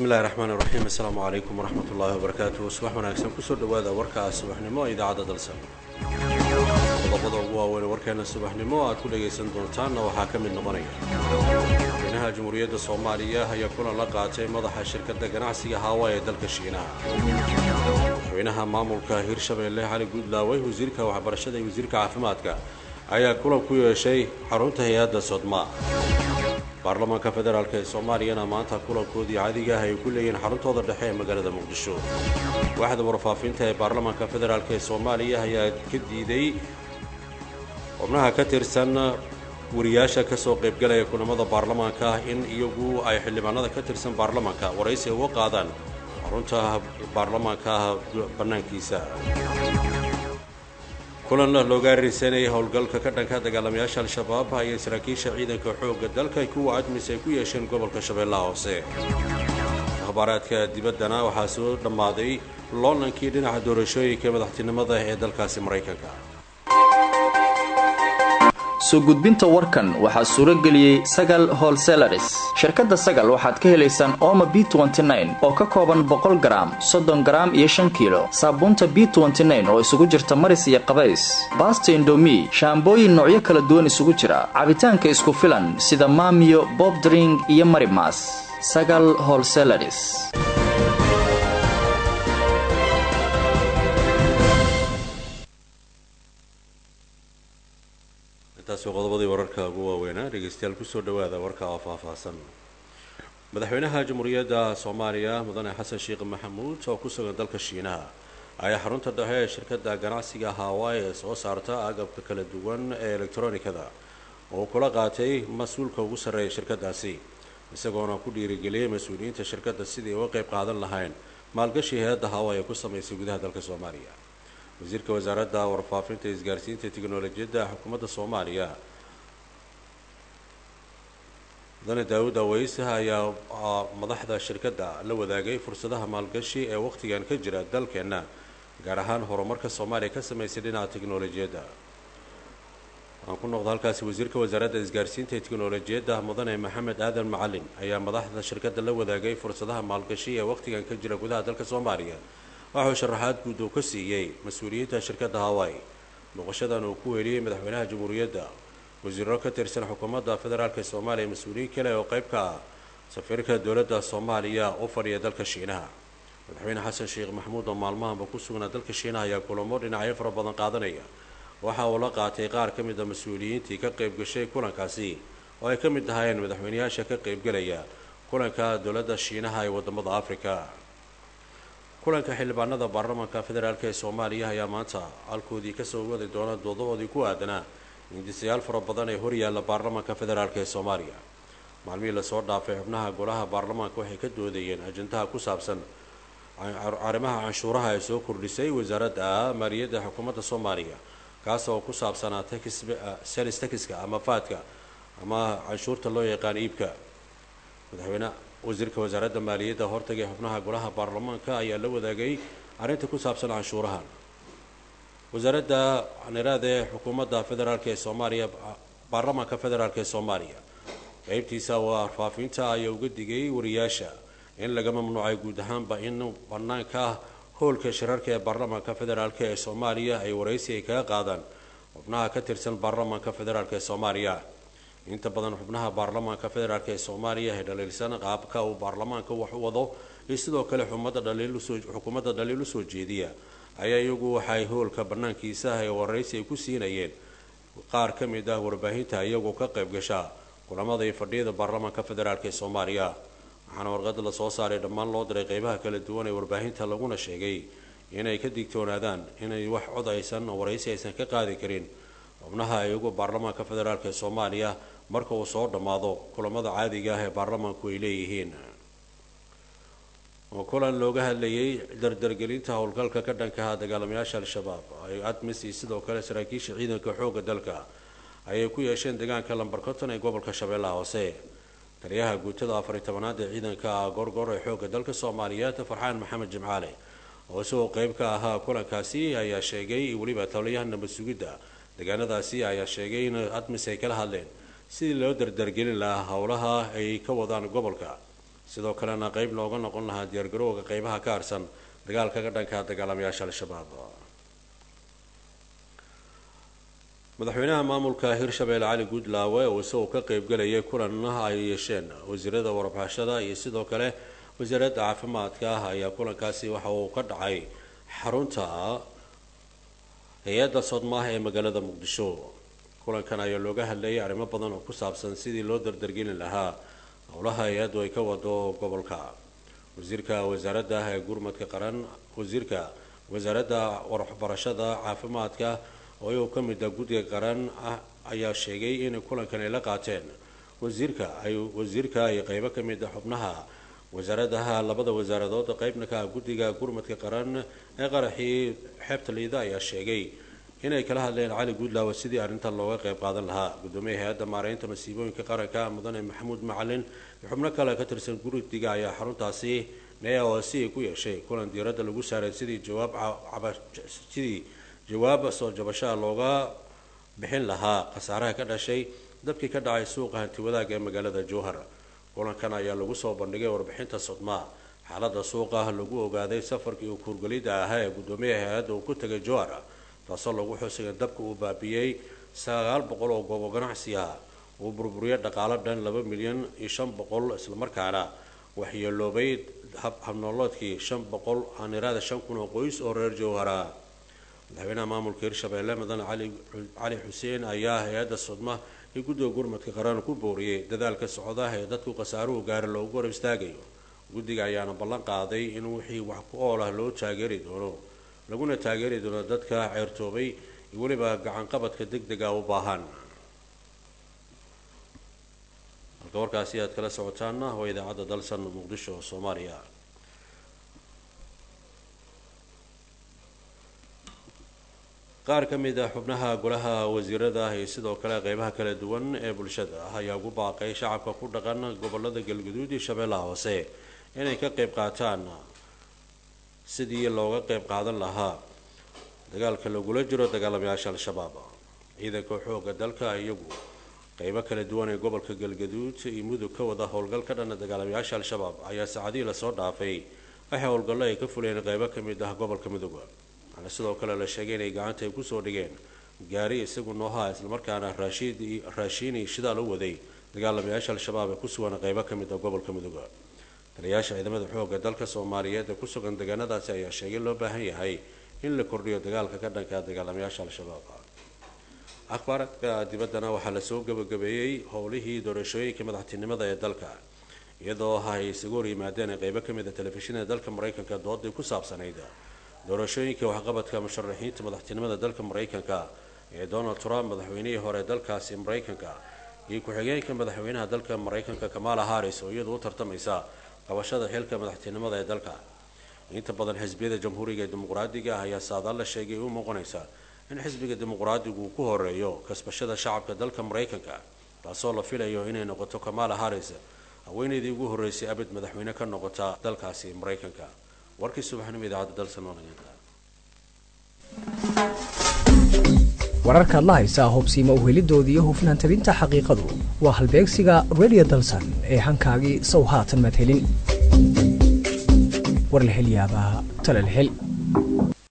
bismillahi raxmaan iraxiim assalaamu calaykum waraxmat ullaahi wabarakaatuh subax wanaagsan kusoo dhowaada warka subaxnimo ee idaacadda dalsan qodobada ugu waaweyn warkeena subaxnimo aad ku dhagaysan doontaanna waxaa ka mid noqonaya madaxweynaha jamhuuriyadda soomaaliya ayaa kulan la qaatay madaxa shirkadda ganacsiga haawa ee dalka shiinaha madaxweynaha maamulka hirshabeelle cali guudlaawey wasiirka waxbarashada iyo wasiirka caafimaadka ayaa kulan ku yeeshay xarunta hay-adda sodma baarlamaanka federaalk ee soomaaliyana maanta kulankoodii caadiga ah ay ku leeyihiin xaruntooda dhexe ee magaalada muqdisho waaxda warfaafinta ee baarlamaanka federaalk ee soomaaliya ayaa ka diiday xubnaha ka tirsan wariyaasha ka soo qaybgalaya kulamada baarlamaanka in iyagu ay xildhibaanada ka tirsan baarlamaanka waraysi uga qaadaan xarunta baarlamaanka bannaankiisa kulan looga arisanayay howlgalka ka dhanka dagaalamayaasha al-shabaab ayay saraakiisha ciidanka xoogga dalka kuwa admis ay ku yeesheen gobolka shabeellaha hoose akhbaaraadka dibaddana waxaa soo dhammaaday loolankii dhinaca doorashooyinka madaxtinimada ee dalkaasi maraykanka soo gudbinta warkan waxaa suuro geliyey sagal holselaris shirkadda sagal waxaad ka helaysaan ooma b oo ka kooban boqol garaam soddon garaam iyo shan kiilo saabuunta b oo isugu jirta maris iyo qabays baasta indomi shaambooyin noocyo kala duwan isugu jira cabitaanka isku filan sida maamiyo bobdring iyo marimas sagal holselaris intaasi qodobadii wararka ugu waaweynaa dhegeystayaal kusoo dhowaada warka oo faahfaahsan madaxweynaha jamhuuriyadda soomaaliya mudane xasan sheekh maxamuud oo ku sugan dalka shiinaha ayaa xarunta dhexe ee shirkadda ganacsiga hawai ee soo saarta agabka kala duwan ee elektronikada oo kula qaatay mas-uulka ugu sarreeya shirkadaasi isagoona ku dhiirigeliyay mas-uuliyiinta shirkadda sidii uga qayb qaadan lahayn maalgashi hay-adda hawai ee ku samaysay gudaha dalka soomaaliya wasiirka wasaaradda warfaafinta isgaarsiinta teknolojiyadda xukuumadda soomaaliya mudane daawud aweys ayaa madaxda shirkadda la wadaagay fursadaha maalgashi ee wakhtigan ka jira dalkeenna gaar ahaan horumarka soomaaliya ka samaysay dhinaca teknolojiyadda aan ku noqdo halkaasi wasiirka wasaaradda isgaarsiinta ee teknolojiyadda mudane maxamed aadan macalin ayaa madaxda shirkadda la wadaagay fursadaha maalgashi ee wakhtigan ka jira gudaha dalka soomaaliya waxuu sharaxaad guud uu ka siiyey mas-uuliyiinta shirkadda hawai booqashadan uu ku weeliyey madaxweynaha jamhuuriyadda wasiiro ka tirsan xukuumadda federaalk ee soomaaliya mas-uuliyiin kale oo qayb ka ah safiirka dowladda soomaaliya u fadhiya dalka shiinaha madaxweyne xasan sheekh maxamuud oo maalmahanba ku sugnaa dalka shiinaha ayaa kulamo dhinacyo fara badan qaadanaya waxa uu la qaatay qaar ka mid a mas-uuliyiintii ka qayb gashay kulankaasi oo ay ka mid ahaayeen madaxweyneyaasha ka qaybgalaya kulanka dowladda shiinaha ee wadamada afrika kulanka xildhibaanada baarlamaanka federaalk ee soomaaliya ayaa maanta halkoodii kasoo wadi doona doodahoodii ku aadanaa hindisayaal fara badan ee horyaalla baarlamaanka federaalk ee soomaaliya maalmihii lasoo dhaafay xubnaha golaha baarlamaanka waxay ka doodayeen ajandaha ku saabsan arrimaha canshuuraha ee soo kordhisay wasaaradda maaliyadda xukuumadda soomaaliya kaas oo ku saabsanaa selis takiska ama faadka ama canshuurta loo yaqaan iibka madaxweyne wasiirka wasaaradda maaliyadda hortagay xubnaha golaha baarlamaanka ayaa la wadaagay arrinta ku saabsan canshuurahan wasaaradda niraad ee xukuumadda federaalk ee soomaaliya baarlamaanka federaalk ee soomaaliya qeybtiisa warfaafinta ayaa uga digay wariyaasha in laga mamnuucay guud ahaanba in banaanka howlka shirarka ee baarlamaanka federaalk ee soomaaliya ay waraysi ay kaga qaadaan xubnaha ka tirsan baarlamaanka federaalk ee soomaaliya inta badan xubnaha baarlamaanka federaalk ee soomaaliya ee dhaliilsan qaabka uu baarlamaanka wax u wado iyo sidoo kale xukuumadda dhaliil usoo jeediya ayaa iyagu waxay howlka banaankiisa ee waraysi ay ku siinayeen qaar ka mid ah warbaahinta iyagoo ka qayb gasha kulamada iyo fadhiyada baarlamaanka federaalk ee soomaaliya waxaana warqada lasoo saaray dhammaan loo diray qeybaha kala duwan ee warbaahinta laguna sheegay inay ka digtoonaadaan inay wax cod aysan waraysi aysan ka qaadi karin xubnaha iyagu baarlamaanka federaalk ee soomaaliya marka uu soo dhammaado kulamada caadiga ah ee baarlamaanku ay leeyihiin oo kulan looga hadlayay dardargelinta howlgalka ka dhankaha dagaalamayaasha al-shabaab ay admis iyo sidoo kale saraakiisha ciidanka xoogga dalka ayay ku yeesheen deegaanka lambar konton ee gobolka shabeellaha hoose taliyaha guutada afariy tobanaad ee ciidanka gorgor ee xoogga dalka soomaaliyeed farxaan maxamed jimcaale oo isagoo qeyb ka ahaa kulankaasi ayaa sheegay weliba taliyaha nabad sugidda deegaanadaasi ayaa sheegay in admis ay kala hadleen sidii loo dardargelin lahaa howlaha ay ka wadaan gobolka sidoo kalena qeyb looga noqon lahaa diyaargarowga qeybaha ka harsan dagaalka ka dhanka dagaalamayaasha al-shabaab madaxweynaha maamulka hirshabeelle cali guudlaawe oo isagoo ka qeybgalayay kulan ay yeesheen wasiirada warbaxashada iyo sidoo kale wasaaradda caafimaadka ah ayaa kulankaasi waxa uu ka dhacay xarunta hay-adda sodmaah ee magaalada muqdisho kulankan ayaa looga hadlayay arrimo badan oo ku saabsan sidii loo dardargelin lahaa howlaha hay-addu ay ka wado gobolka wasiirka wasaaradda ee gurmadka qaran wasiirka wasaaradda waxbarashada caafimaadka oo iyagoo ka mid a guddiga qaran ah ayaa sheegay in kulankan ay la qaateen wasiirka ay wasiirka iyo qeybo ka mid a xubnaha wasaaradaha labada wasaaradood qeybna ka ah guddiga gurmadka qaran ee qaraxii xeebta liida ayaa sheegay inay kala hadleen cali guudlaawe sidii arrintan looga qeyb qaadan lahaa gudoomiya hay-adda maareynta masiibooyinka qaranka mudane maxamuud macalin iyo xubno kale ka tirsan guridiga ayaa xaruntaasi neaosi ku yeeshay kulan diiradda lagu saaray sidii jawaab sidii jawaab soo jabashaha looga bixin lahaa khasaaraha ka dhashay dabkii ka dhacay suuqa hantiwadaaga ee magaalada jowhar kulankan ayaa lagu soo bandhigay warbixinta sodmaa xaalada suuqa lagu ogaaday safarkii uu kuurgelida ahaa ee gudoomiyaha hay-adda uu ku tegay jowhar taasoo lagu xusay in dabka uu baabiyey sagaal boqol oo goobo ganacsi ah uu burburiyay dhaqaalo dhan laba milyan iyo shan boqol islamarkaana waxyeeloobay habnooloodkii shan boqol aaniraada shan kun oo qoys oo reer jowhara madaxweynaha maamulka hirshabeelle mudane cali xuseen ayaa hay-adda sodma iyo guddiga gurmadka qaran ku booriyey dadaalka socdaah ee dadku khasaaruhu gaara loogu garab istaagayo guddiga ayaana ballan qaaday in wixii wax ku ool ah loo taageeri doono laguna taageeri doono dadka ceertoobay iyo weliba gacanqabadka deg dega u baahan halka warkaasi aad kala socotaana waa idaacadda dalsan muqdisho soomaaliya qaar ka mid ah xubnaha golaha wasiirada iyo sidoo kale qeybaha kala duwan ee bulshada ah ayaa ugu baaqay shacabka ku dhaqan gobolada galguduud iyo shabeellaha hoose inay ka qeyb qaataan sidii looga qeyb qaadan lahaa dagaalka lagula jiro dagaalamayaasha al-shabaab ciidanka xooga dalka iyagu qeybo kala duwan ee gobolka galgaduud iyo mudug ka wada howlgal ka dhana dagaalamayaasha al-shabaab ayaa saacadihii lasoo dhaafay waxay howlgallo ay ka fuleen qeybo ka mid ah gobolka mudug waxaana sidoo kale la sheegay inay gacanta ay kusoo dhigeen gaari isagu noohaa islamarkaana raashiini shidaal u waday dagaalamayaasha al-shabaab ee ku sugan qeybo ka mid ah gobolka mudug taliyayaasha ciidamada xooga dalka soomaaliyeed ee ku sugan deegaanadaasi ayaa sheegay loo baahan yahay in la kordhiyo dagaalka ka dhanka dagaalamayaasha al-shabaab akhbaaradka dibaddana waxaa lasoo gabagabeeyey howlihii doorashooyinka madaxtinimada ee dalka iyadoo ay isagu hor yimaadeen qeybo ka mid a telefishinada dalka maraykanka doodii ku saabsanayd doorashooyinka waxqabadka musharaxiinta madaxtinimada dalka maraykanka ee donald trump madaxweynihii hore dalkaasi maraykanka iyo ku-xigeenka madaxweynaha dalka maraykanka kamala harris oo iyadu u tartamaysa qabashada xilka madaxtinimada ee dalka inta badan xisbiyada jamhuuriga ee dimuqraadiga ah ayaa saadaal la sheegay u muuqanaysa in xisbiga dimuqraadigu uu ku horeeyo kasbashada shacabka dalka maraykanka taasoo la filayo inay noqoto kamala harris haweeneydii ugu horreysay abid madaxweyne ka noqota dalkaasi maraykanka warkii subaxnimo idaacadda dalsan wanaaganta wararkaad la haysaa hubsiima uhelidoodii iyo hufnaan tabinta xaqiiqadu waa halbeegsiga radio dalsan ee hankaagii sow haatan madhelin war la hel yaabaa tala la hel